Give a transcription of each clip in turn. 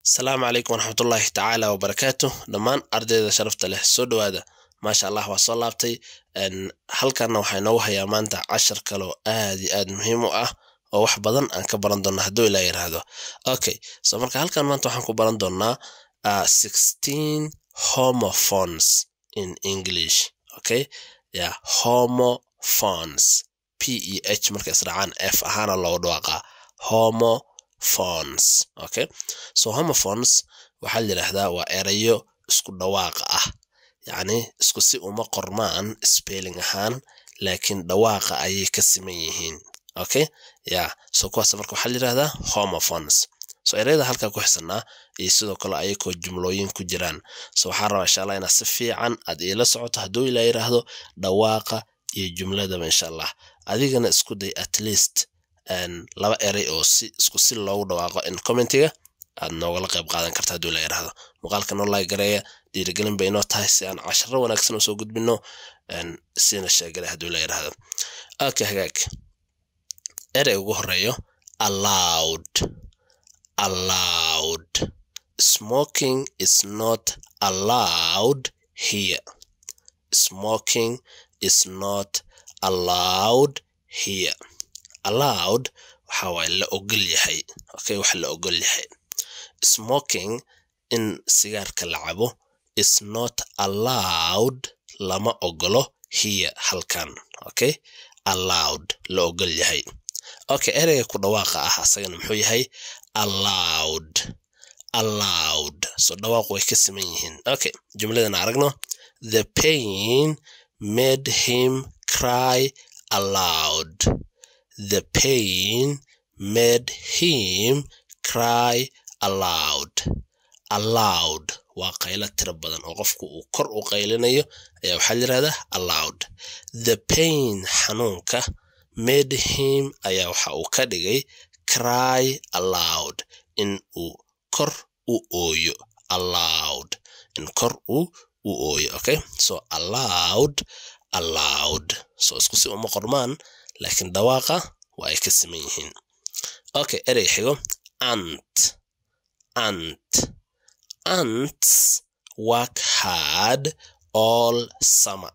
asalaamu calaykum waraxmatullaahi tacaala wabarakaatu dhammaan ardayda sharafta leh soo dhowaada maasha allah waa soo laabtay halkanna waxaa inoogu hayaa maanta cashar kaloo aad iyo aad muhiim u ah oo wax badan aan ka baran doona hadduu ilaa yiraahdo okay so marka halkan maanta waxaan ku baran doonaa sixteen homophones in english okay ya homophones p e h marka israacaan f ahaana loogu dhawaaqaa homophones okay so homophones waxaa la yidhaahdaa waa erayo isku dhawaaqa ah yacni isku si uma qormaan spelling ahaan laakiin dhawaaqa ayay ka siman yihiin okay ya so kuwaas marka waxaa la yidhahdaa homophones so ereyada halkaa ku xisanaa iyo sidoo kale ayakoo jumlooyin ku jiraan so waxaa rabaa insha allah inaad si fiican aad iila socoto hadduu ilaa yidhaahdo dhawaaqa iyo jumladaba insha allah adigana isku day at least laba erey oo si isku si loogu dhawaaqo in commentiga aad noogala qayb qaadan karta hadduu la yidhaahdo muuqaalka noo laag gareeya dhiirigelin bay inoo tahay si aan casharo wanaagsan usoo gudbino sina sheegale hadduu la yidhaahdo okay hagaag erey ugu horeeyo allowed allowed smoking is not allowed here smoking is not allowed here allowed waxa waaye la ogol yahay okay wax la ogol yahay smoking in sigaarka la cabo is not allowed lama ogolo here halkan okay allowed la ogol yahay okay ereyga ku dhawaaqa ah asagana muxuu yahay allowed allowed so dhawaaq way ka siman yihiin okay jumladan aragno the pain made him cry aloud the pain made him cry aloud aloud waa qaylo tiro badan oo qofku uu kor u qaylinayo ayaa waxaa yirahdaa aloud the pain xanuunka made him ayaa waxa uu ka dhigay cry aloud in uu kor u ooyo aloud in kor u u ooyo okay so aloud aloud so isku si uma qormaan laakiin dhawaaqa waa ay ka siman yihiin okay erey xigo ant ant ants work hard all summer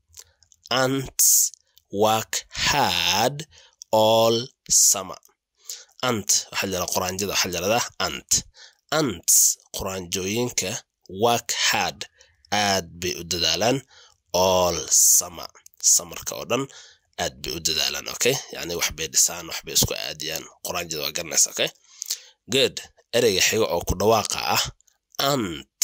ants work hard all summer ant waxaa jira quraanjada waxaa jirada ant ants quraanjooyinka work hard aad bay u dadaalaan all summer samarka oo dhan aad bay u dadaalaan okay yani waxbay dhisaan waxbay isku aadiyaan quraanjada waa garanaysa okay good ereyga xiga oo ku dhawaaqa ah ant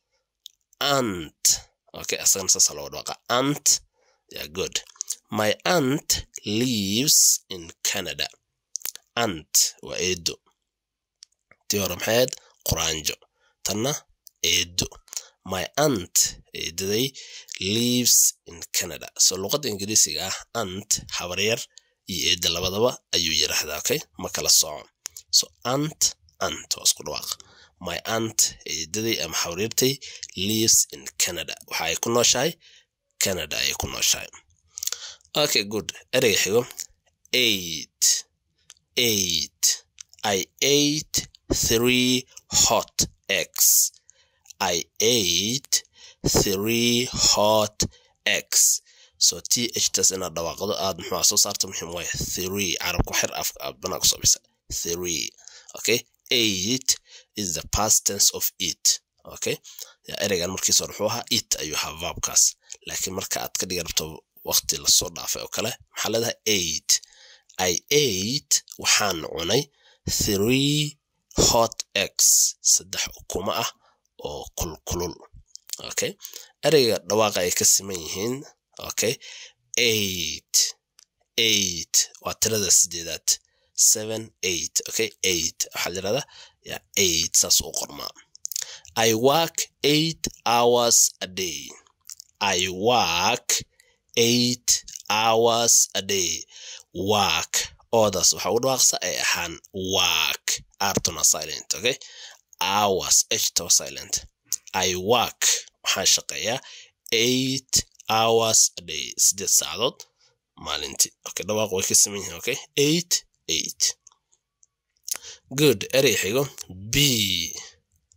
ant okay asagana saasa looga dhawaaqa ant yeah good my aunt lives in canada ant waa eedo tii hore maxayd quraanjo tanna eedo my aunt eedaday lives in canada so luqadda ingiriisiga ah ant habaryar iyo eeda labadaba ayuu yiraahdaa okay ma kala soco so ant ant waa isku dhawaaq my aunt eedaday ama habaryartay lives in canada waxa ay ku nooshahay canada ayay ku nooshahay okay good ereyga xigo eight eight i ate three hot eggs I ate three hot eggs so t h tas inaad dhawaaqdo aad muxuu soo saarta muhiim waay three carabku xir afbanaa kusoo bisa three okay eight is the past tense of it okay ya ereygan markiisa hore wuxuu ahaa it ayuu ahaa verbkaas laakiin marka aad ka dhigi rabto waqti lasoo dhaafay oo kale maxaa leedahay eight i ate waxaan cunay three hot eggs saddex ukuma ah oo kulkulul okay ereyga dhawaaqa ay ka siman yihiin okay eight eight waa tirada sideedaad seven eight okay eight waxaa yirahdaa ya eight saas u qormaa i work eight hours a day i work eight hours a day work oodaas waxaa u dhawaaqsa ay ahaan work artona silent okay hours htwa silent i work waxaan shaqeeyaa eight hours a day sideed saacadood maalintii okay dhawaaq way ka siman yihiin okay eight eight good erey xigo b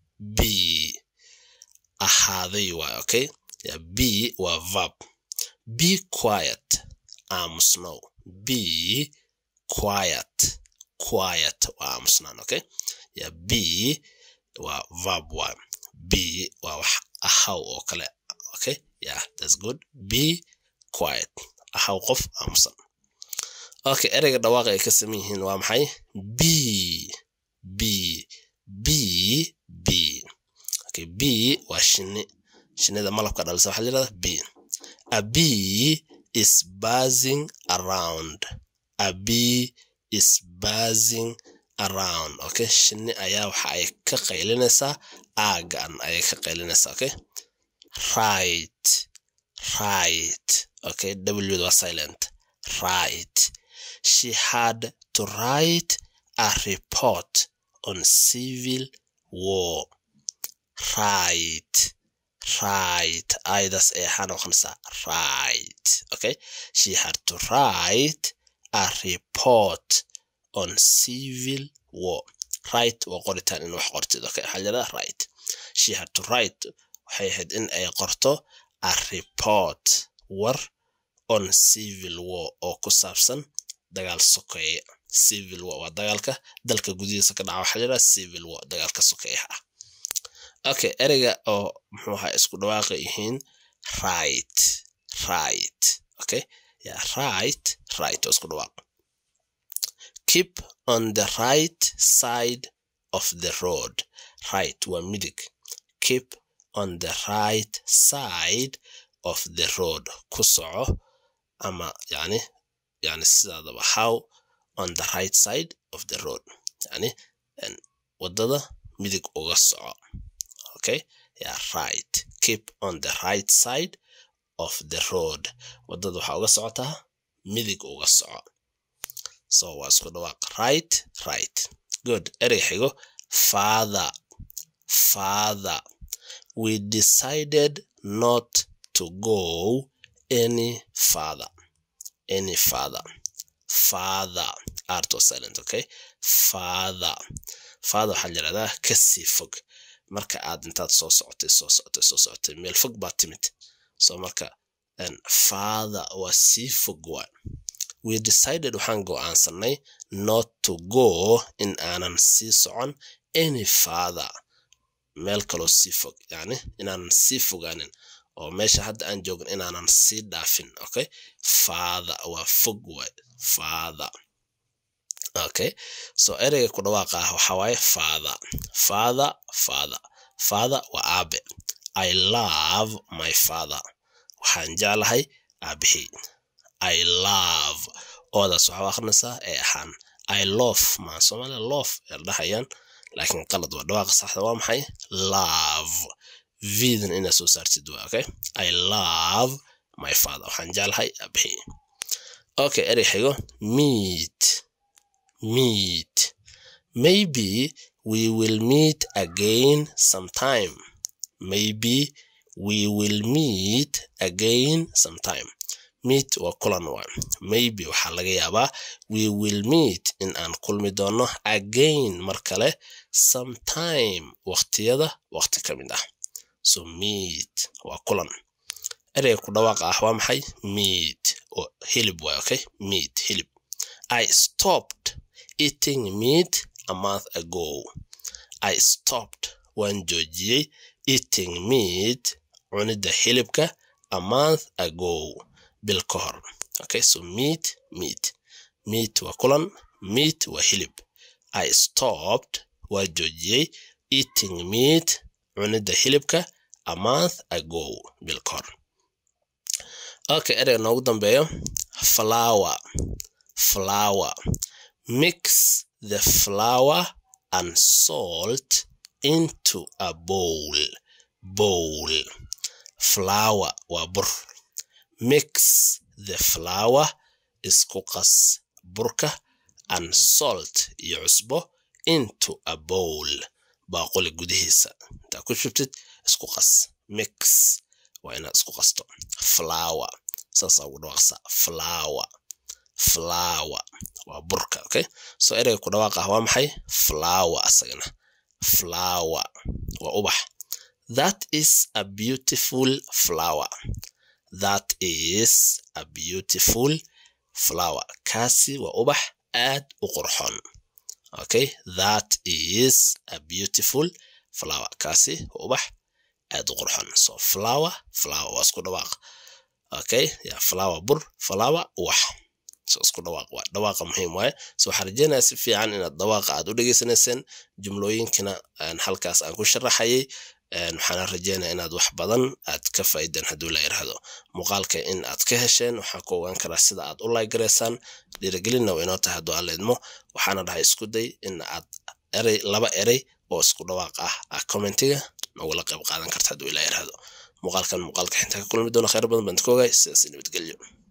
ahaaday waay okay yeah, be waa verb be quiet aamusnow be quiet quiet waa aamusnaan okay yeah, be waa verb waay be waa wax ahaw oo kale okay yeah that's good be quiet ahaw qof aamusan okay ereyga dhawaaqa ay ka saman yihiin waa maxay b b b b okay b waa shinni shinnida malabka dhalisa waxaa layirahdaa b a bee is buzzing around a bee is buzzing around okay shinni ayaa waxa ay ka qaylinaysaa aagan ayay ka qaylinaysaa okay right right okay w waa silent right she had to write a report on civil war right right aydaas ee waxaa noqonaysaa right okay she had to write a report on civil war right waa qoritaan in wax qortid okay waxaa layidhahdaa right she had to write waxay ahayd in ay qorto a report war on civil war oo ku saabsan dagaal sokeeye civil war waa dagaalka dalka gudihiisa ka dhaca waxaa layidhaha civil war dagaalka sokeeyaha ah okay ereyga oo muxuu ahaa isku dhawaaqa yihiin right right okay yeah right right oo isku dhawaaq keep on the right side of the road right waa midig keep on the right side of the road ku soco ama yani yani sidaadaba how on the right side of the road yani wadada midig uga soco okay yeah right keep on the right side of the road wadada waxaa uga socotaa midig uga soco so waa isku dhawaaq right right good erey xigo father father we decided not to go any further any further father art was silent okay father father waxaa yirahdaa kasii fog marka aad intaad soo socotay soo socotay soo socotay meel fog baad timid so marka father waa sii fog waa we decided waxaan go'aansanay not to go in aanan sii socon any father meel kaloo sii fog yani inaanan sii fogaanin oo meesha hadda aan joogin inaanan sii dhaafin okay father waa fog waay father okay so ereyga ku dhawaaqa ah waxaa waaye father father father father waa aabe i love my father waxaan jeclahay aabahey i love oodaas waxaa akrinaysaa ee ahaan i love maa soomaaliya love ee dhahayaan laakiin qalad waa dhawaaqa saxda waa maxay love vidan inaad soo saartid waa okay i love my father waxaan jeclahay aabahey okay erey xigo meet meet maybe we will meet again sometime maybe we will meet again sometime meet waa kulan waa maybe waxaa laga yaabaa we will meet in aan kulmi doono again mar kale sometime waqtiyada waqti ka mid ah so meet waa kulan ereyga ku dhawaaqa ah waa maxay meat oo hilib waay okay meat hilib i stopped eating meat a month ago i stopped waan joojiyey eating meat cunidda hilibka a month ago bil ka hor okay so meat meat meat waa kulan meat waa hilib i stopped waa joojiyey eating meat cunidda hilibka a month ago bil ka hor okay ereyga noogu dambeeyo flower flower mix the flour and salt into a bowl bowl flour waa bur mix the flour isku qas burka and salt iyo cusbo into a bowl baaquli gudihiisa intaa ku shubtid isku qas mix waa inaad isku qasto flower saasaa ugu dhawaaqsa flower flower waa burka okay so ereyga ku dhawaaq ah waa maxay flower asagana flower waa ubax that is a beautiful flower that is a beautiful flower kaasi waa ubax aad u qurxoon okay that is a beautiful flower kaasi waa ubax aad u qurxoon so flower flower waa isku dhawaaq okay ya flower bur flower ubax so isku dhawaaq waa dhawaaqa muhiim waaye so waxaan rajeynayaa si fiican inaad dhawaaqa aad u dhegeysanayseen jumlooyinkana halkaas aan ku sharaxayay waxaana rajeynaya inaad wax badan aad ka faa'iideen hadduu la yidhaahdo muuqaalka in aad ka hesheen waxaan ku ogaan karaa sida aad u laygaraysaan dhiirigelinna waa inoo tahay hadduu aan leedmo waxaana dhahay isku day in aad erey laba erey oo isku dhawaaq ah ah commentiga nogula qayb qaadan karta hadduu ila yidhaahdo muuqaalkan muuqaalka xinta ka kulmi doona khayr badan baan ka ogaay sidaas nabadgelyo